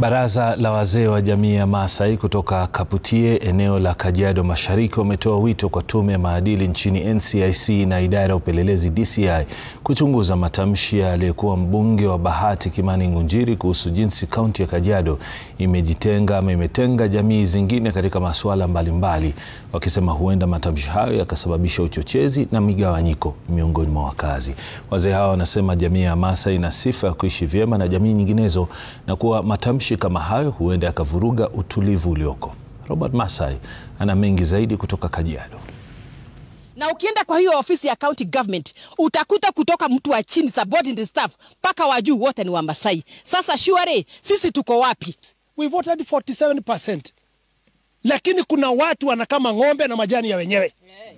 Baraza la wazee wa jamii ya Maasai kutoka Kaputie eneo la Kajiado Mashariki wametoa wito kwa tume ya maadili nchini NCIC na idara ya upelelezi DCI kuchunguza matamshi ya aliyekuwa mbunge wa Bahati Kimani Ngunjiri kuhusu jinsi kaunti ya Kajiado imejitenga ama imetenga jamii zingine katika masuala mbalimbali, wakisema huenda matamshi hayo yakasababisha uchochezi na migawanyiko miongoni mwa wakazi. Wazee hao wanasema jamii ya Maasai ina sifa ya kuishi vyema na jamii nyinginezo na kuwa matamshi kama hayo huenda yakavuruga utulivu ulioko. Robert Masai ana mengi zaidi kutoka Kajiado. Na ukienda kwa hiyo ofisi ya county government utakuta kutoka mtu wa chini subordinate staff mpaka wa juu wote ni Wamasai. Sasa shuare sisi tuko wapi? We voted 47%. Lakini kuna watu wanakama ng'ombe na majani ya wenyewe.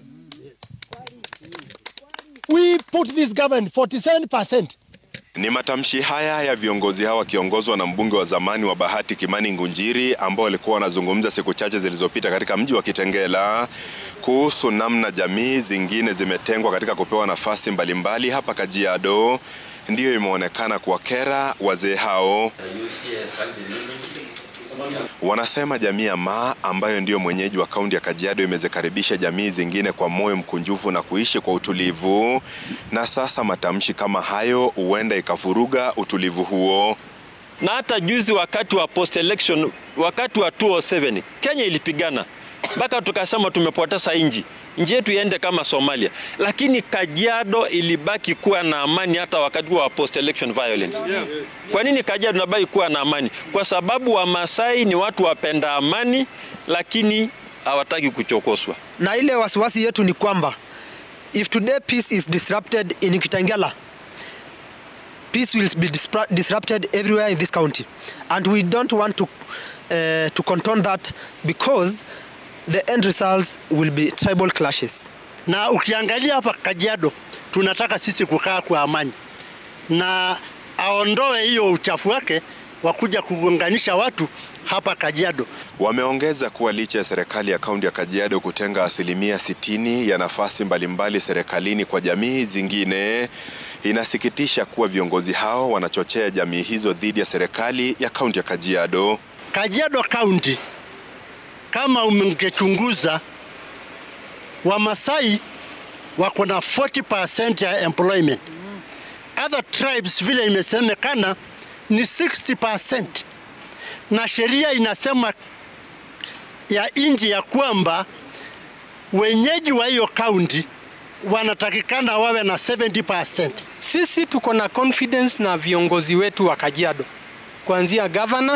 We put this government 47%. Ni matamshi haya ya viongozi hao wakiongozwa na mbunge wa zamani wa Bahati Kimani Ngunjiri ambao walikuwa wanazungumza siku chache zilizopita katika mji wa Kitengela kuhusu namna jamii zingine zimetengwa katika kupewa nafasi mbalimbali hapa Kajiado, ndiyo imeonekana kuwakera wazee hao. Wanasema jamii ya Maa ambayo ndiyo mwenyeji wa kaunti ya Kajiado imezikaribisha jamii zingine kwa moyo mkunjufu na kuishi kwa utulivu, na sasa matamshi kama hayo huenda ikavuruga utulivu huo. Na hata juzi wakati wa post election, wakati wa 2007 Kenya ilipigana mpaka tukasema tumepoteza inji nchi yetu iende kama Somalia, lakini Kajiado ilibaki kuwa na amani hata wakati wa post election violence. Kwa nini Kajiado inabaki kuwa na amani? Kwa sababu Wamasai ni watu wapenda amani, lakini hawataki kuchokoswa. Na ile wasiwasi yetu ni kwamba if today peace is disrupted in Kitengela peace will be disrupted everywhere in this county and we don't want to uh, to condone that because the end results will be tribal clashes. Na ukiangalia hapa Kajiado tunataka sisi kukaa kwa amani, na aondoe hiyo uchafu wake wa kuja kugonganisha watu hapa Kajiado. Wameongeza kuwa licha ya serikali ya kaunti ya Kajiado kutenga asilimia sitini ya nafasi mbalimbali serikalini kwa jamii zingine, inasikitisha kuwa viongozi hao wanachochea jamii hizo dhidi ya serikali ya kaunti ya Kajiado. Kajiado County kama umengechunguza Wamasai wako na 40% ya employment. Other tribes vile imesemekana ni 60%, na sheria inasema ya inji ya kwamba wenyeji wa hiyo kaunti wanatakikana wawe na 70%. Sisi tuko na confidence na viongozi wetu wa Kajiado, kuanzia governor,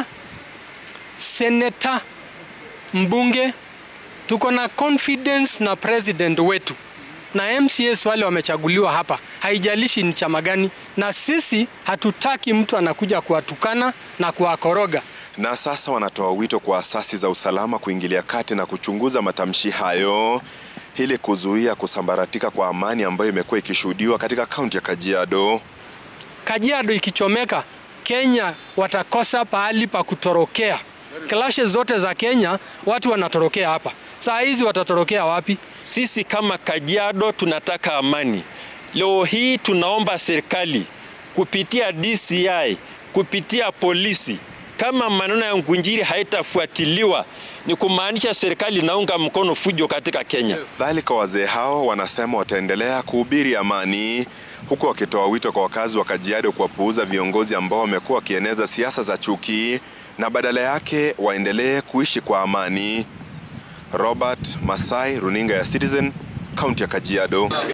senator mbunge tuko na confidence na president wetu na MCS wale wamechaguliwa hapa, haijalishi ni chama gani, na sisi hatutaki mtu anakuja kuwatukana na kuwakoroga. Na sasa wanatoa wito kwa asasi za usalama kuingilia kati na kuchunguza matamshi hayo ili kuzuia kusambaratika kwa amani ambayo imekuwa ikishuhudiwa katika kaunti ya Kajiado. Kajiado ikichomeka, Kenya watakosa pahali pa kutorokea. Klashe zote za Kenya watu wanatorokea hapa. Saa hizi watatorokea wapi? Sisi kama Kajiado tunataka amani. Leo hii tunaomba serikali kupitia DCI, kupitia polisi, kama maneno ya Ngunjiri haitafuatiliwa ni kumaanisha serikali inaunga mkono fujo katika Kenya. Dhalika, wazee hao wanasema wataendelea kuhubiri amani, huku wakitoa wito kwa wakazi wa Kajiado kuwapuuza viongozi ambao wamekuwa wakieneza siasa za chuki na badala yake waendelee kuishi kwa amani. Robert Masai, runinga ya Citizen, kaunti ya Kajiado.